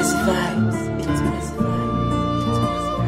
Messy vibes. It's messy vibes.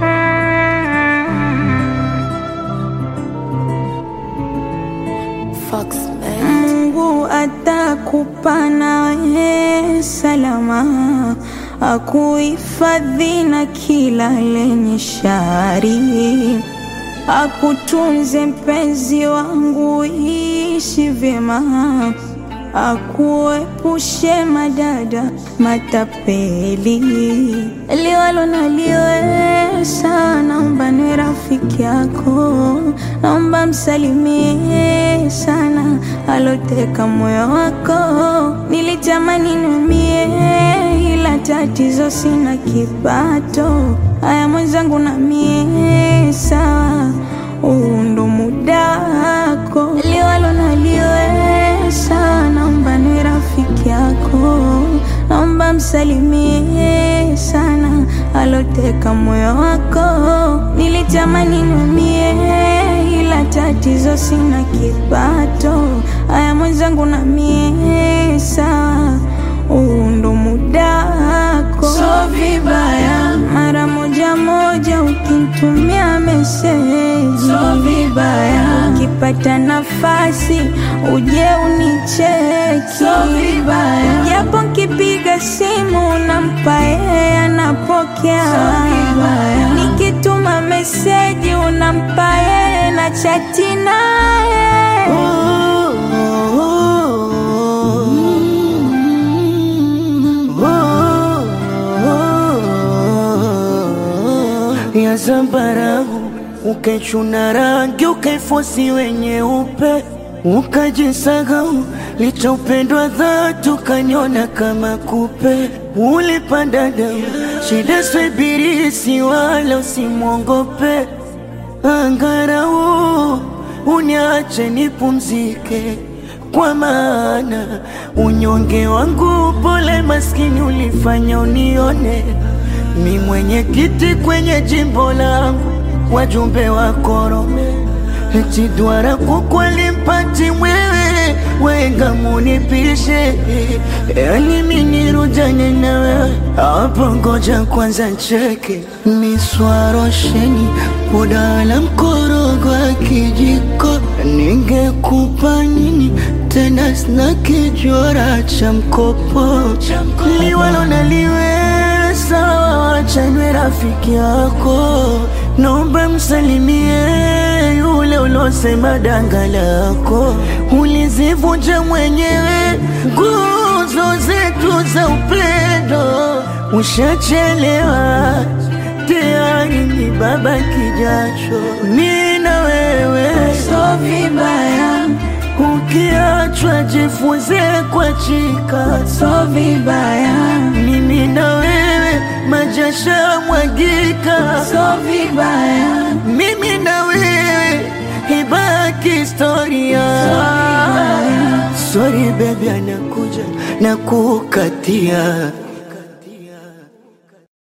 Fox man. Mungu atakupa nawe salama, akuhifadhi na kila lenye shari, akutunze mpenzi wangu, ishi vyema, akuepushe madada matapeli, liwalo na liwesa, naomba ni rafiki yako, naomba msalimie sana aloteka moyo wako. Nilitamani numie, ila tatizo sina kipato. Haya mwenzangu, na mie sawa, huu ndo muda wako, liwalo na liwesa, naomba ni rafiki yako, naomba msalimie sana aloteka moyo wako. Nilitamani numie, ila tatizo sina kipato. Haya mwenzangu, na mie sawa, huu ndo muda wako. So vibaya mara moja moja ukinitumia meseji, so vibaya ukipata nafasi uje unicheki, so vibaya japo nkipiga simu unampa yeye anapokea, so vibaya nikituma meseji unampa yeye na chati naye ya zambarau ukaichuna rangi ukaifosi wenye upe ukajisahau licha upendwa dhati ukanyona kama kupe ulipanda damu shida swebirisi wala usimwongope angarau uniache nipumzike kwa maana unyonge wangu pole maskini ulifanya unione mi mwenye kiti kwenye jimbo langu wajumbe wa korome eti dwara kukweli mpati mwewe wenga munipishe yani minirujanye na wewe hapo ngoja kwanza cheke miswarosheni udala mkorogo wa kijiko ningekupa nini tena sina kijora cha mkopo liwalo na liwe sawa wachanwe rafiki yako naomba msalimie yule ulosema danga lako ulizivunja mwenyewe nguzo zetu za upendo ushachelewa tayari ni baba kijacho mi na wewe so vibaya ukiachwa jifunze kwa chika so vibaya mimi na wewe majasha mwagika so vibaya mimi na wewe ibaki historia sorry baby anakuja na kukatia